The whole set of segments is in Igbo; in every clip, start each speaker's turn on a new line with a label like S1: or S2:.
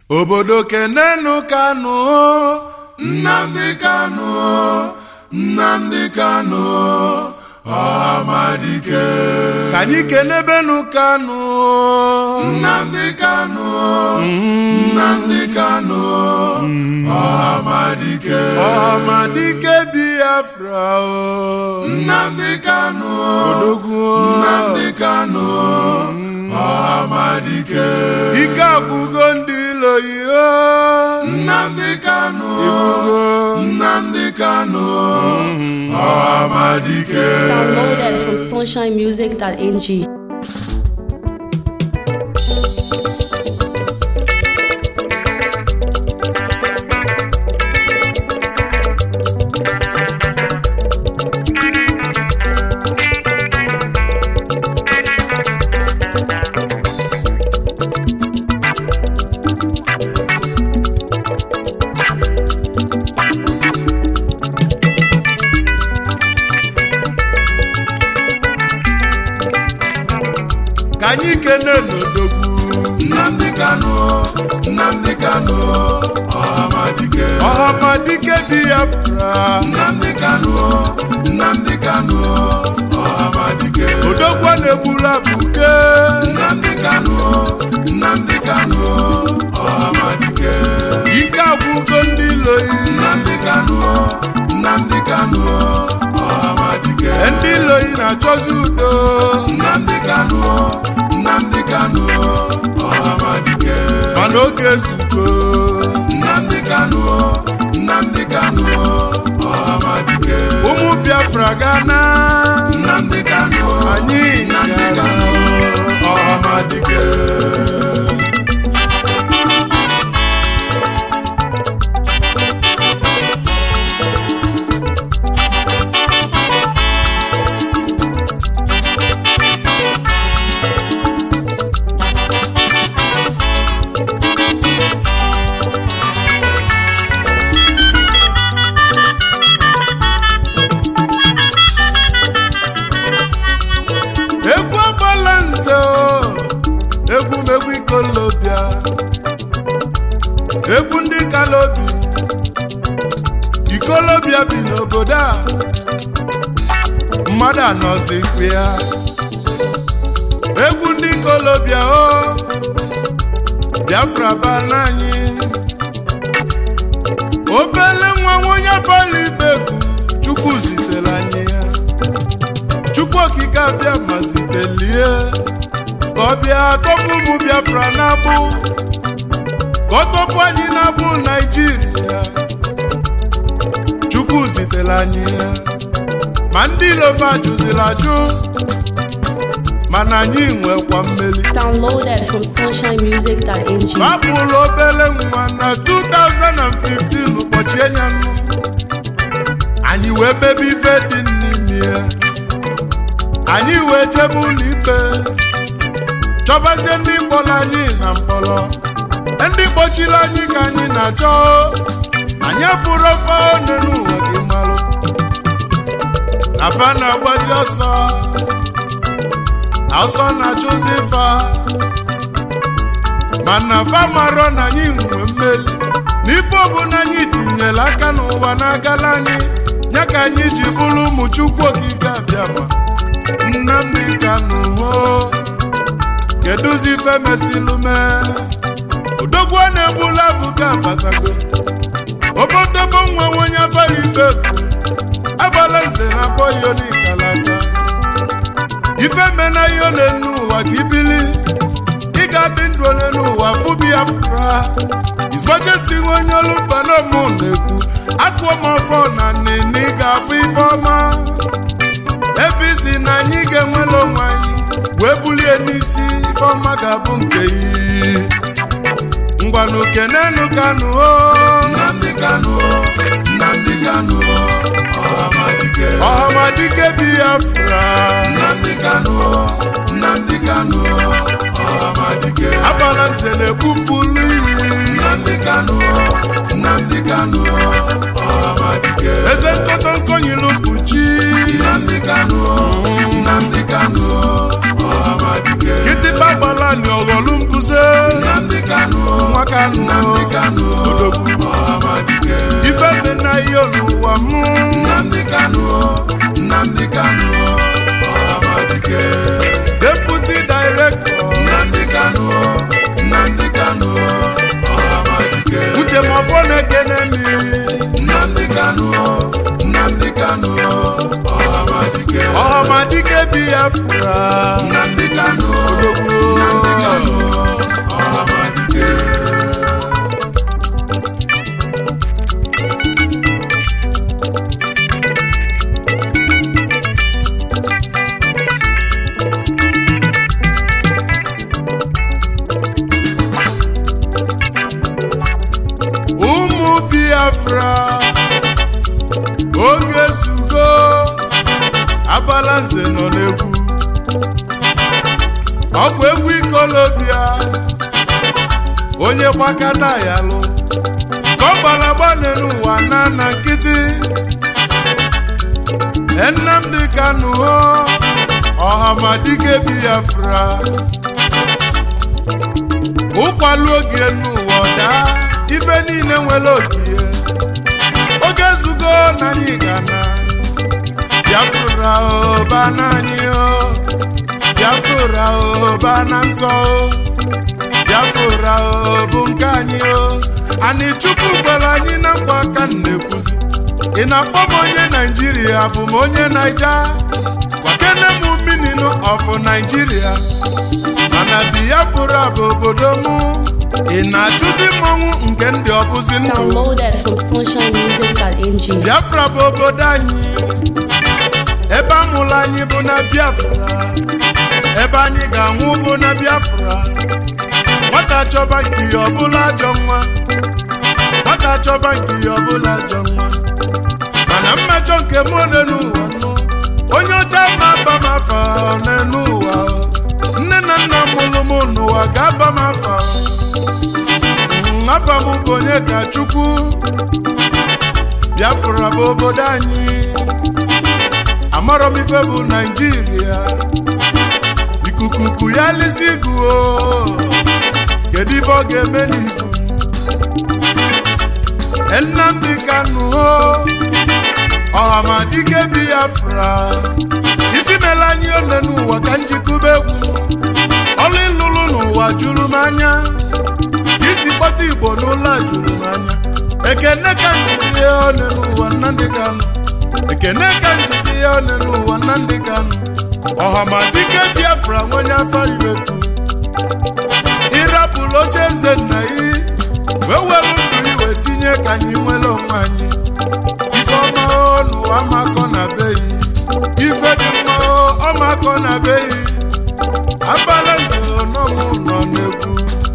S1: obodo kenenu kanụ nnamdị kanụ nnamdị kanụ ọhamadike ka anyị kenebenu kanụ nnamdị kanụ nnamdị kanụ ọhamadike ọhamadike biafra o nnamdị kanụ odogwu nnamdị kanụ ọhamadike ike agwụgo ndị iloyi o nnamdị kanụ nnamdị kanụ ọhamadike
S2: Downloaded from sunshinemusic.ng.
S1: ka anyị kene n'odogwu nnamdị kanụ nnamdị kanụ ọhamadike ọhamadike biafra nnamdị kanụ nnamdị kanụ ọhamadike odogwu a na-egburu abụke nnamdị kanụ nnamdị kanụ ọhamadike ike agwụgo ndị iloyi nnamdị kanụ nnamdị kanụ ọhamadike ndị iloyi na-achọzi udo nnamdị kanụ nnamdị kanụ ọhamadike mana oge ezugo nnamdị kanụ nnamdị kanụ ọhamadike ụmụ biafra gana nnamdị kanụ anyị nnamdị kanụ ọhamadike egwu agbala nze o egwu megwu ikolobịa egwu ndị kalobi ikolobịa bi n'obodo a mmadụ anọzikwa ya egwu ndị ikolobịa o biafra bala anyị obele nwa onye fọrọ ibegu chukwu zitere anyị ya chukwu okike abịa ma zitelie ka ọ bịa tọpụ ụmụ biafra na-abụ ka ọ tọpụ anyị na-abụ naijiria chukwu zitere anyị ya ma ndị ilova jụziri ajụ mana anyị nwekwa mmeli
S2: Downloaded from sunshinemusic.ng.
S1: babụlụ obere nwa na 2015 ụbọchị enyanụ anyị wee mebe ife dị n'ime ya anyị wee jebe ụlọ ikpe chọbazie ndị mkpọrọ anyị na mkpọrọ ndị kpọchiri anyị ka anyị na-achọ anyị afụrụ ofe one n'ụwa gị malụ afa na-agbazi ọsọ ọsọ na-achụzi fa mana fa marọ na anyị nwe mmeli n'ife ọbụla anyị tinyere aka n'ụwa na-agala anyị ya ka anyị ji bụrụ ụmụ chukwu okike abịama nnamdị kanụ ho kedụzi ife mesilu mee odogwu a na-egbula abụga abatago obodobo nwa onye afara ife bụ agbala nze na akpọghị onikalata ife mena ihe ole n'ụwa ka ibili ị ga-adị ndụ ole n'ụwa fụ biafra His Majesty nwe onye olu mbanamụ na-ekwu akụọ m ọfọ na nini ị ga-afụ ife ọma ebe isi na anyị ga-enwere onwe anyị wee bulie n'isi ife ọma ga-abụ nke iyi ngwanụ kenenu kanụ o nnamdị kanụ nnamdị kanụ ọhamadike ọhamadike biafra nnamdị kanụ nnamdị kanụ ọhamadike agbala nze na-egbupụlụ iri nnamdị kanụ nnamdị kanụ ọhamadike eze nkọtọ nkọnyilu mkpuchi nnamdị kanụ nnamdị kanụ ọhamadike kịtịkpa gbala ni ọghọlụ mbuze
S3: Nnamdi Kanu
S1: nwa Kanu
S3: Nnamdi Kanu
S1: odogwu
S3: Ọhamadike
S1: ife dị na ihe n'ụwa m
S3: Nnamdi Kanu Nnamdi Kanu Ọhamadike
S1: deputy director
S3: Nnamdi Kanu Nnamdi Kanu Ọhamadike
S1: uche mafọ na-ekene mi
S3: Nnamdi Kanu Nnamdi Kanu Ọhamadike
S1: ọhamadike biafra
S3: Nnamdi Kanu
S1: odogwu
S3: Nnamdi Kanu Ọhamadike
S1: ụmụ biafra oge zugo abalanze nọ n'egwu ọgwụ egwu ikolobia onye gbakata ya lụ ka ọ gbalagbane n'ụwa na na nkịtị Nnamdi Kanu ọhamadike biafra ụkwalụ oge n'ụwa daa ife niile nwere ogie oge zugo na anyị gana biafra oba n'anyị o biafra oba na nsọ o biafra o bụ nke anyị o anyị chukwu gwara anyị na nkwa aka m na-ekwuzi ị na-akpọ m onye naijiria bụ m onye naija kwakene m mininu of naijiria mana biafra bụ obodo mụ ị na-achụzi mmọnwụ nke ndị ọbụzi ndụ
S2: Downloaded from sunshinemusic.ng.
S1: biafra bụ obodo anyị ebe amụrụ anyị bụ na biafra ebe anyị ga-anwụ bụ na biafra nwata chọba nke ya ọbụla ajọ nwa nwata chọba nke ya ọbụla ajọ nwa mana mmejọ nke m n'elu ụwa nọ onye ọcha ma aba m afa n'elu ụwa nne na nna mụrụ m n'ụwa ga-aba m afa Mm, afa m bụ onye ka chukwu biafra bụ obodo anyị amarọ m ife bụ naijiria ikuku ku ya lisi guo kedu ife ọ ga-eme n'ibu Nnamdi Kanu o ọhamadike biafra ifimela anyị one n'ụwa ka njikube egwu ọlụ ịlụlụ n'ụwa juru m anya isi kpọta igbo n'ụlọ a juru m anya ekene ka njide ya one n'ụwa Nnamdi Kanu ekene ka njide ya one n'ụwa Nnamdi Kanu ọhamadike biafra nwenye afọ iwetu ịrapụrụ oche eze nna yi wee were ndụ iwe tinye ka anyị nwere onwe anyị ife ọma o n'ụwa makọ na be yi ife dị mma o ọmakọ na be yi abala nzo n'ọmụ nọ n'egwu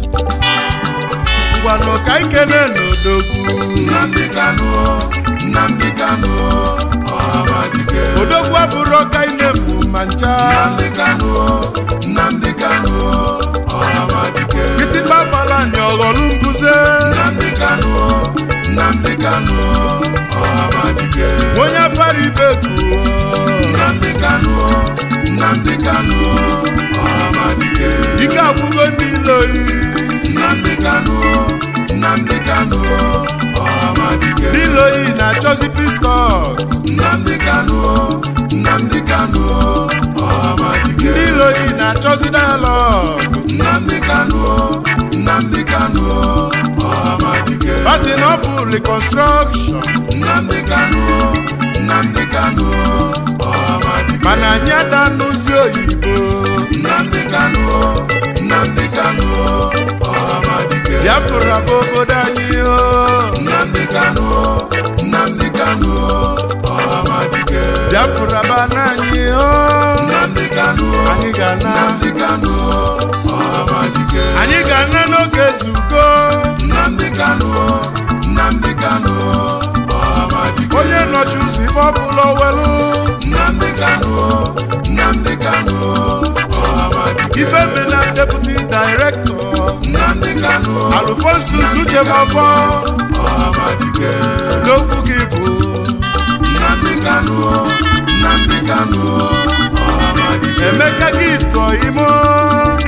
S1: ngwanụ ka ikene n'odogwu
S3: Nnamdi Kanu Nnamdi Kanu Ọhamadike
S1: odogwu abụrụ ọka ine mụ ma ncha
S3: Nnamdi Kanu Nnamdi Kanu Ọhamadike
S1: kịtịkpa gbala ni ọghọlụ mbuze
S3: Nnamdi Kanu Nnamdi Kanu Ọhamadike
S1: onye afara ibeku
S3: Nnamdi Kanu Nnamdi Kanu Ọhamadike
S1: ike agwụgo ndị iloyi
S3: Nnamdi Kanu Nnamdi Kanu Ọhamadike
S1: ndị iloyi na-achọzi pistọl
S3: Nnamdi Kanu Nnamdi Kanu Ọhamadike
S1: ndị iloyi na-achọzi dialọg
S3: Nnamdi Kanu Nnamdi Kanu Ọhamadike
S1: basi na ọ bụ reconstruction
S3: Nnamdi Kanu Nnamdi Kanu Ọhamadike
S1: mana anyị ada n'ụzi oyibo
S3: Nnamdi Kanu Nnamdi Kanu Ọhamadike
S1: biafra bụ obodo anyị o
S3: Nnamdi Kanu Nnamdi Kanu Ọhamadike
S1: biafra bana anyị o
S3: Nnamdi Kanu
S1: anyị ga-ana
S3: Nnamdi Kanu Ọhamadike
S1: anyị ga-ana n'oge zugo
S3: Nnamdi Kanu Nnamdi Kanu Ọhamadike
S1: onye nọchi ụzọ ife ọbụla owelu
S3: Nnamdi Kanu Nnamdi Kanu Ọhamadike
S1: ife mena deputy director
S3: Nnamdi Kanu
S1: alfonsus uchemafọ
S3: Ọhamadike
S1: n'okwu gị bụ
S3: Nnamdi Kanu Nnamdi Kanu Ọhamadike
S1: emeka gị tụọ imo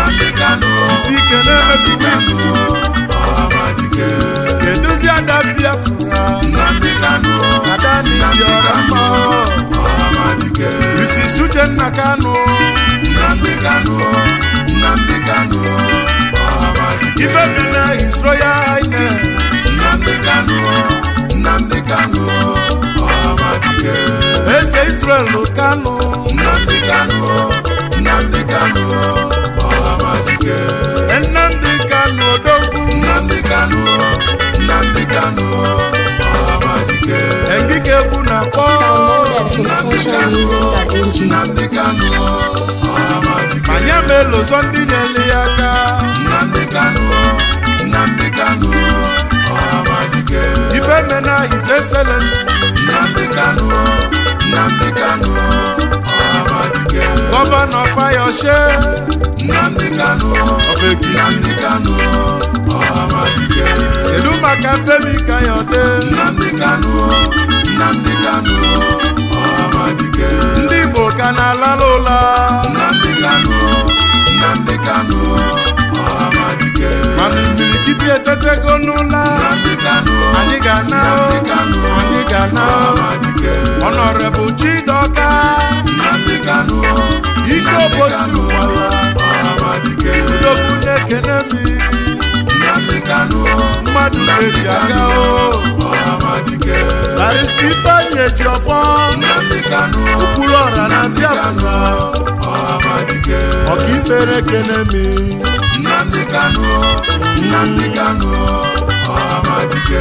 S3: Nnamdi Kanu
S1: isi ike na-emetụta ikuku
S3: Ọhamadike
S1: keduzi ada biafra
S3: Nnamdi Kanu
S1: ada n'iyi ọra mma
S3: Ọhamadike
S1: isi uchenna kanụ
S3: Nnamdi Kanu Nnamdi Kanu Ọhamadike
S1: ife bi na his royal highness
S3: Nnamdi Kanu Nnamdi Kanu Ọhamadike
S1: eze israel kanụ
S3: Nnamdi Kanu Nnamdi Kanu Ọhamadike
S1: nnamdị kanụ odogwu
S3: Nnamdi Kanu Nnamdi Kanu Ọhamadike
S2: Downloaded
S1: engike egwu na-akpọ
S2: from sunshinemusic.ng.
S3: Nnamdi Kanu Ọhamadike
S1: anyị emelụzọ ndị na-ele ya aka
S3: Nnamdi Kanu Nnamdi Kanu Ọhamadike
S1: ife mena his excellency
S3: Nnamdi Kanu Nnamdi Kanu Ọhamadike
S1: gọvanọ fayose
S3: Nnamdi Kanu
S1: of ekiti
S3: Nnamdi Kanu Ọhamadike
S1: kedu maka femi kayode
S3: Nnamdi Kanu Nnamdi Kanu Ọhamadike
S1: ndị igbo ka na-alala ụla
S3: Nnamdi Kanu Nnamdi Kanu Ọhamadike
S1: mana imirikiti etetego n'ụla
S3: Nnamdi Kanu
S1: anyị ga-ana
S3: Nnamdi Kanu
S1: anyị ga-ana
S3: Ọhamadike
S1: ọnọrebụ chidoka
S3: Nnamdi Kanu
S1: ike obosi ụwala
S3: Ọhamadike
S1: odogwu na-ekene mi
S3: Nnamdi Kanu
S1: mmadụ ga-eji aga o
S3: Ọhamadike
S1: barista ifeanyị eji ọfọ
S3: Nnamdi Kanu
S1: okpuru ọra na biafra
S3: Ọhamadike
S1: ọkaikpere ekene mi
S3: Nnamdi Kanu Nnamdi Kanu Ọhamadike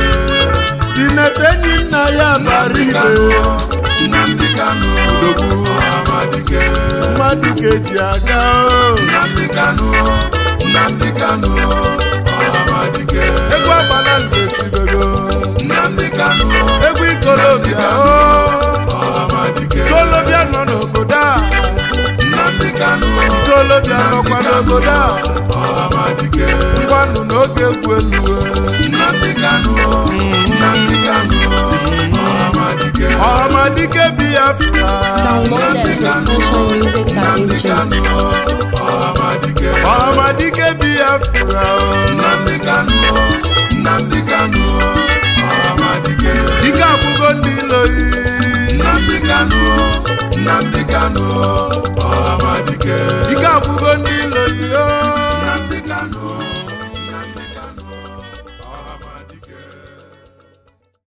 S1: sinete enyi nna ya bara ibe
S3: Nnamdi Kanu
S1: odogwu
S3: Ọhamadike
S1: mmadụ ga-eji aga o
S3: Nnamdi Kanu Nnamdi Kanu Ọhamadike
S1: egwu agbala nze tidogo
S3: Nnamdi Kanu
S1: egwu ikolobịa o
S3: Ọhamadike
S1: ikolobịa nọ n'obodo a
S3: Nnamdi Kanu
S1: ikolobịa nọkwa n'obodo a
S3: Ọhamadike
S1: ngwanụ n'oge egwu elu
S3: Nnamdi Kanu Nnamdi Kanu Ọhamadike
S1: ọhamadike biafra
S2: Downloaded from sunshinemusic.ng.
S3: Kanu Ọhamadike
S1: ọhamadike biafra o.
S3: Nnamdi Kanu Nnamdi Kanu Ọhamadike
S1: ike akwụgo ndị iloyi
S3: Nnamdi Kanu Nnamdi Kanu